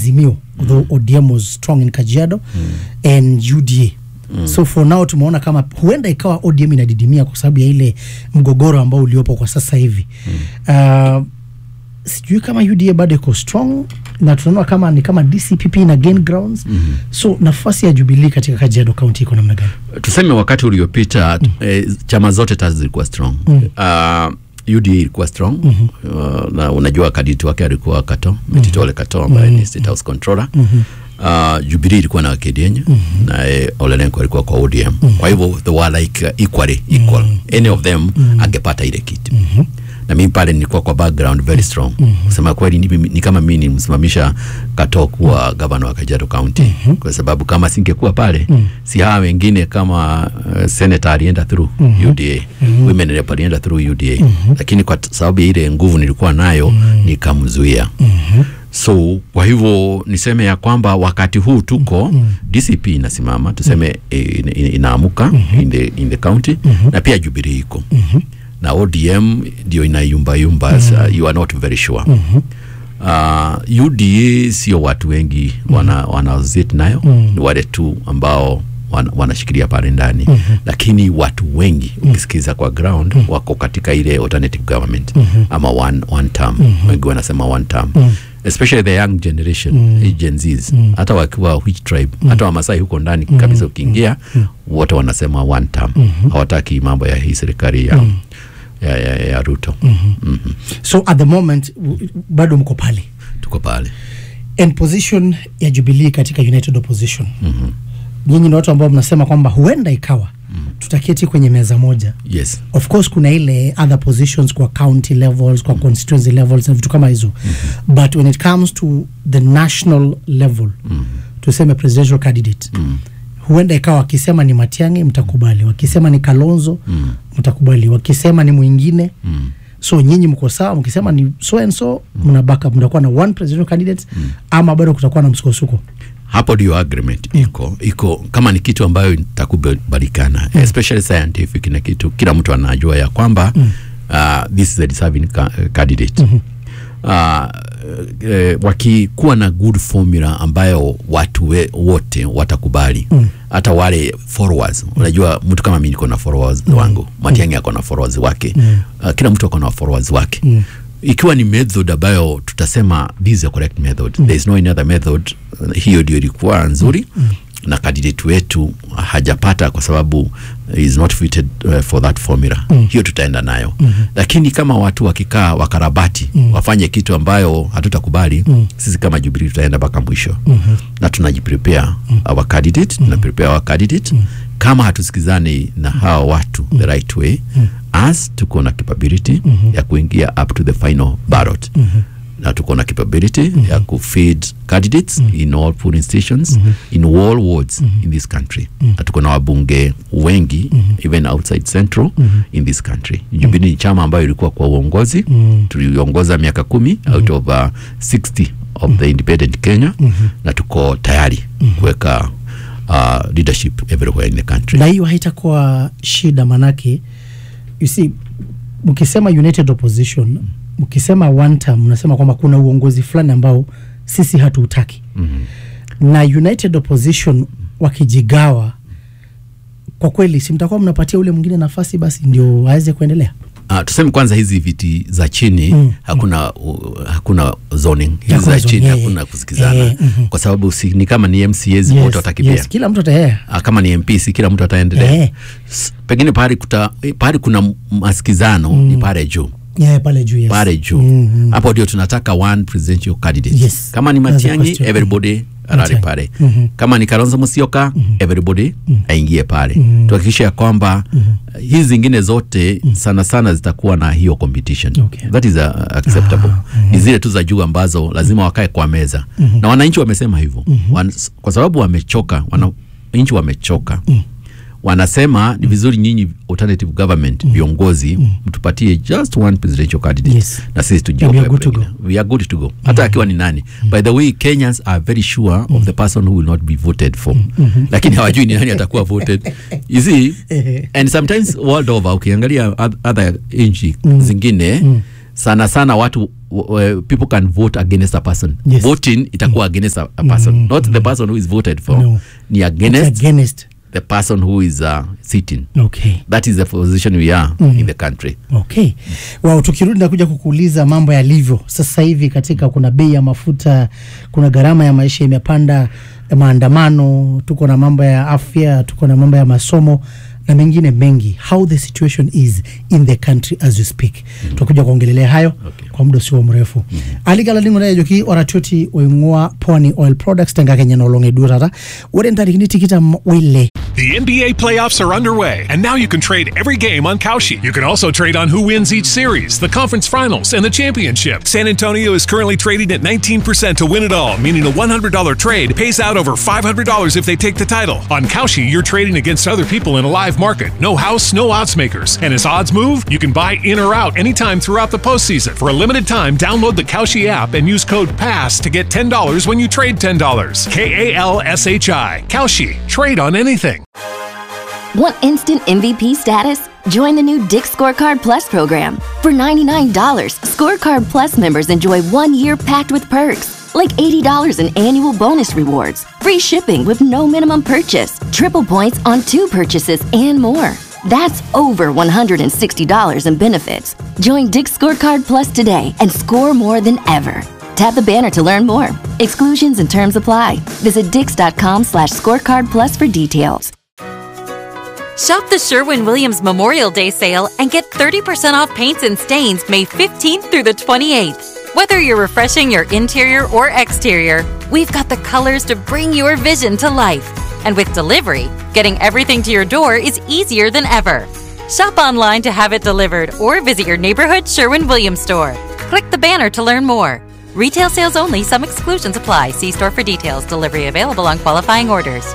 Azimio though ODM was strong in Kajiado and UDA so for now tumeona kama huenda ikawa ODM inadidimia kwa sababu ya ile mgogoro ambao uliopo kwa sasa hivi uh, sijui kama UDA bado iko strong na tunaona kama ni kama DCPP na gain grounds so nafasi ya Jubilee katika Kajiado County iko namna gani? tuseme wakati uliopita eh, chama zote tatu zilikuwa strong uh, UDA ilikuwa strong uh, na unajua kaditi wake alikuwa Kato Metitole Kato ambaye ni State House Controller uh, Jubilee ilikuwa na Kedienye na eh, Ole Lenku alikuwa kwa ODM kwa hivyo they were like uh, equally equal any of them angepata ile kiti na mimi pale nilikuwa kwa background very strong kusema kweli ni, ni kama mimi nilimsimamisha Kato kuwa gavana wa Kajiado County kwa sababu kama singekuwa pale si hawa wengine kama uh, senator alienda through UDA women rep alienda through UDA lakini kwa t- sababu ya ile nguvu nilikuwa nayo nikamzuia so kwa hivyo niseme ya kwamba wakati huu tuko DCP inasimama tuseme eh, ina- ina- inaamuka in, the, in the county na pia Jubilee iko na ODM ndio inayumbayumba mm. you are not very sure uh, UDA sio watu wengi wana, wanazit nayo ni wale tu ambao wan, wanashikilia pale ndani lakini watu wengi ukisikiza kwa ground wako katika ile alternative government ama one, one term wengi wanasema one term especially the young generation hii Gen Zs hata wakiwa which tribe hata Wamasai huko ndani kabisa ukiingia wote wanasema one term hawataki mambo ya hii serikali ya, ya, ya, ya Ruto Mhm. So at the moment w- bado mko pale tuko pale and position ya Jubilee katika United Opposition nyinyi ni watu ambao mnasema kwamba huenda ikawa tutaketi kwenye meza moja yes of course kuna ile other positions kwa county levels kwa constituency levels na vitu kama hizo but when it comes to the national level tuseme presidential candidate huenda ikawa wakisema ni Matiang'i mtakubali wakisema ni Kalonzo mtakubali wakisema ni mwingine so nyinyi mko sawa mkisema ni so and so mna backup mtakuwa na one presidential candidate ama bado kutakuwa na msukosuko hapo ndio agreement iko iko kama ni kitu ambayo itakubalikana especially scientific na kitu kila mtu anajua ya kwamba uh, this is a deserving ca candidate uh, eh, wakikuwa na good formula ambayo watu we, wote watakubali hata wale followers unajua mtu kama mimi niko na followers wangu Matiang'i ako na followers wake uh, kila mtu ako na followers wake ikiwa ni method ambayo tutasema this is a correct method there is no any other method uh, hiyo ndio ilikuwa nzuri na candidate wetu hajapata kwa sababu is not fitted uh, for that formula hiyo tutaenda nayo lakini kama watu wakikaa wakarabati wafanye kitu ambayo hatutakubali sisi kama Jubilee tutaenda mpaka mwisho na tunajiprepare our candidate tuna prepare our candidate kama hatusikizani na hawa watu the right way as tuko na capability ya kuingia up to the final ballot na tuko na capability ya kufeed candidates in all polling stations in all wards in this country na tuko na wabunge wengi even outside central in this country Jubilee ni chama ambayo ilikuwa kwa uongozi tuliongoza miaka kumi out of uh, 60 of the independent Kenya na tuko tayari kuweka uh, leadership everywhere in the country na hiyo haitakuwa shida manake you see mkisema united opposition mkisema one term mnasema kwamba kuna uongozi fulani ambao sisi hatuutaki na united opposition wakijigawa kwa kweli si mtakuwa mnapatia ule mwingine nafasi basi ndio aweze kuendelea Uh, tuseme kwanza hizi viti za chini Mm, hakuna uh, hakuna zoning hizi Hakuna za zoning, chini yeah, hakuna yeah. kusikizana Eh, mhm. kwa sababu si, ni kama ni MCAs wote watakipia yes, kila mtu ataea Ah, kama ni MP si kila mtu ataendelea Eh. S- pengine pahali kuta eh, pahali kuna masikizano ni pale juu yeah, pale juu yes. pale juu Mhm. hapo ndio tunataka one presidential candidate Yes. kama ni That's the Matiang'i question. everybody arare Matiang'i. pale Mhm. kama ni Kalonzo Musyoka everybody aingie pale tuhakikishe ya kwamba hizi zingine zote sana sana zitakuwa na hiyo competition Okay. that is uh, acceptable ni zile tu za juu ambazo lazima wakae kwa meza na wananchi wamesema hivyo Wan, kwa sababu wamechoka wananchi wamechoka wanasema ni vizuri nyinyi alternative government viongozi mtupatie just one presidential candidate Yes. na sisi And we tujiope are good to pengine. we are good to go hata akiwa ni nani by the way Kenyans are very sure of the person who will not be voted for lakini hawajui ni nani atakuwa voted you see and sometimes world over ukiangalia oth- other nchi zingine sana sana watu w- people can vote against a person Yes. voting itakuwa against a, a person not the person who is voted for No. ni It's against against the person who is uh, sitting okay that is the position we are in the country okay wow, tukirudi nakuja kukuuliza mambo yalivyo sasa hivi katika kuna bei ya mafuta kuna gharama ya maisha imepanda maandamano tuko na mambo ya afya tuko na mambo ya masomo na mengine mengi how the situation is in the country as we speak tutakuja kuongelelea hayo Okay. kwa muda usio mrefu aligalaling'onayo joki oratioti oing'ua pwani oil products tenga kenya nolong'e duo tata ore ntarikini tikitam oile The NBA playoffs are underway, and now you can trade every game on Kalshi. You can also trade on who wins each series, the conference finals, and the championship. San Antonio is currently trading at 19% to win it all, meaning a $100 trade pays out over $500 if they take the title. On Kalshi, you're trading against other people in a live market. No house, no odds makers. And as odds move, you can buy in or out anytime throughout the postseason. For a limited time, download the Kalshi app and use code PASS to get $10 when you trade $10. K A L S H I. Kalshi. Trade on anything. Want instant MVP status? Join the new Dick Scorecard Plus program. For $99, Scorecard Plus members enjoy one year packed with perks, like $80 in annual bonus rewards, free shipping with no minimum purchase, triple points on two purchases, and more. That's over $160 in benefits. Join Dick Scorecard Plus today and score more than ever. Tap the banner to learn more. Exclusions and terms apply. Visit dix.com slash scorecard plus for details. Shop the Sherwin Williams Memorial Day sale and get 30% off paints and stains May 15th through the 28th. Whether you're refreshing your interior or exterior, we've got the colors to bring your vision to life. And with delivery, getting everything to your door is easier than ever. Shop online to have it delivered or visit your neighborhood Sherwin Williams store. Click the banner to learn more. Retail sales only, some exclusions apply. See store for details. Delivery available on qualifying orders.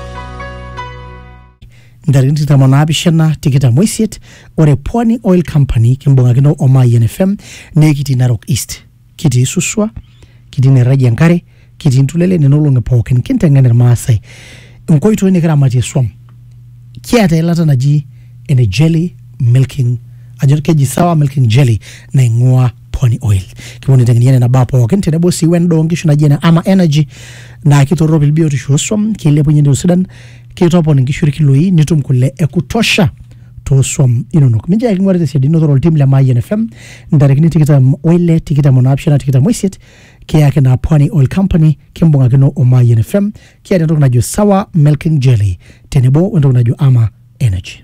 ntarikini tikitam onaapishana tikitam oisiet ore pwani oil company kimbung'akino o mayian fm nee kitii narok east kitii suswa kitii neraji enkare kitii ntulele nenolong'i pookin kinteng'en irmaasai nkoitoi nikiramatie swam kiata eilata naji ene jelly milking ajo keji sawa milking jelly naing'ua pwani oil kipuo niteng'eniane nabaa pookin tenebo sii wendaa onkishu naji ene ama energy naa kitoropil biotisho oswam kilepunye entiu sidan kitopon inkishu irkiloi nitum kule ekutosha tooswam inonok mincho ake king'uari tesiadi inotore oltim le Mayian FM ntarikini tikitam oile tikitam onaapishana tikitam oisiet kiyaki naa pwani oil company kimbung'akino o Mayian FM kiata entoki najo sawa milking jelly tenebo wentoki najo ama energy